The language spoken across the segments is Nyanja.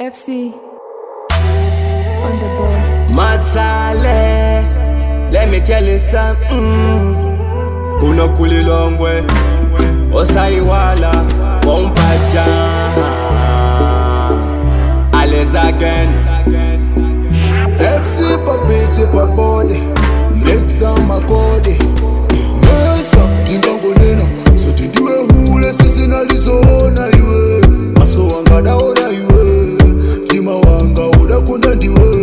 FC on the board. Matsale, let me tell you something. Kuno kulilongwe, osaiwala, wompaja. Alles again. FC papete pabode mlexa makode mesa ndingangonena sothi ndiwe hule sizinalizoona iwe maso wanga daona iwe mtima wanga udakunda ndiwe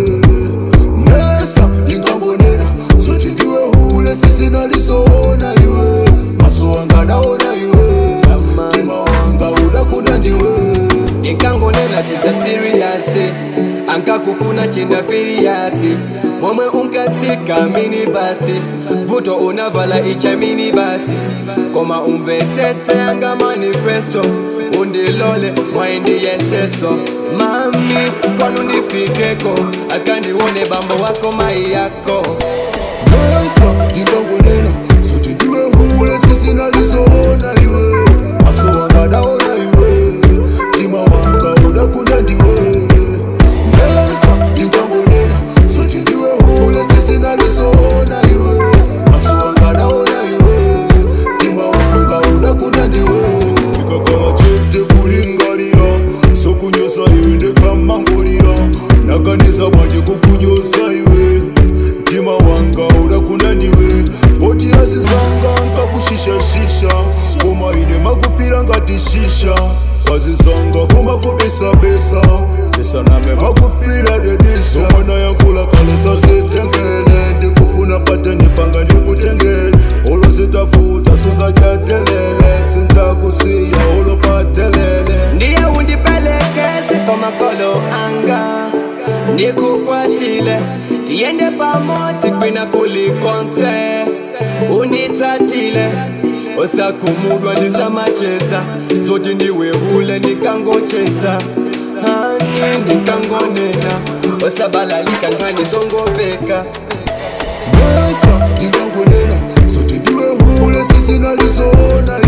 mesa ndingangonena sothi ndiwe hule sizinalizoona iwe maso wanga daona iwe mtima wanga udakunda ndiwe Nikangonena siza serious ankakufuna china firiasi momwe unkatsika mini basi vuto unavala icha mini basi koma umvetsetse anga manifesto undilole mwaindi yeseso mami kwanu ndifikeko akandiwone bambo wako mai yako Mesa ndingangonena sothi ndiwe hule sizinalizoona iwe maso wanga daona iwe mtima wanga udakunda ndiwe Mesa ndingangonena sothi ndiwe hule sizinalizoona iwe maso wanga daona iwe mtima wanga udakunda ndiwe ndikakhala chete kulingalira sokunyosa iwe ndekamangulira nakanisa bwanje kukunyosa iwe mtima wanga udakunda ndiwe boti yazizanga nkakushishashisha koma ine makufira ngati shisha wazizanga kumakubisabisa zisaname makufira dedisha omwana yankula kale sazitengele ndikufuna pateni panga ndikutengele olo zitafuta sizajatelele sinzakusiya olo patelele ndiye undipelekeze kwa makolo anga ndikukwatile tiyende pamodzi kwina kulikonse unitsatile osakhumudwa ndisamacheza zoti ndiwe hule ndikangocheza hani ndikangonena osabalalika nkhani zongopeka Mesa ndingangonena sothi ndiwe hule sizinalizoona